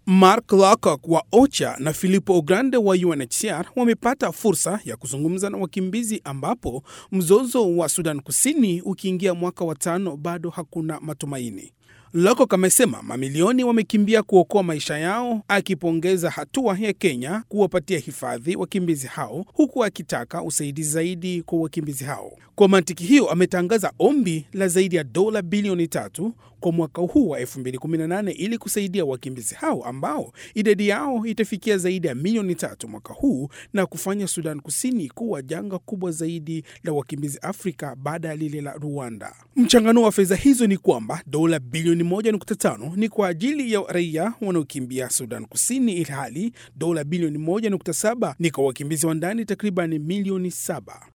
Mark Lowcock wa OCHA na Filippo Grande wa UNHCR wamepata fursa ya kuzungumza na wakimbizi ambapo mzozo wa Sudan Kusini ukiingia mwaka wa tano bado hakuna matumaini. Lowcock amesema mamilioni wamekimbia kuokoa maisha yao, akipongeza hatua ya Kenya kuwapatia hifadhi wakimbizi hao, huku akitaka usaidizi zaidi kwa wakimbizi hao. Kwa mantiki hiyo, ametangaza ombi la zaidi ya dola bilioni tatu kwa mwaka huu wa 2018 ili kusaidia wakimbizi hao ambao idadi yao itafikia zaidi ya milioni tatu mwaka huu na kufanya Sudan Kusini kuwa janga kubwa zaidi la wakimbizi Afrika baada ya lile la Rwanda. Mchanganuo wa fedha hizo ni kwamba dola bilioni 1.5 ni kwa ajili ya raia wanaokimbia Sudan Kusini, ilhali dola bilioni 1.7 ni kwa wakimbizi wa ndani takriban milioni saba.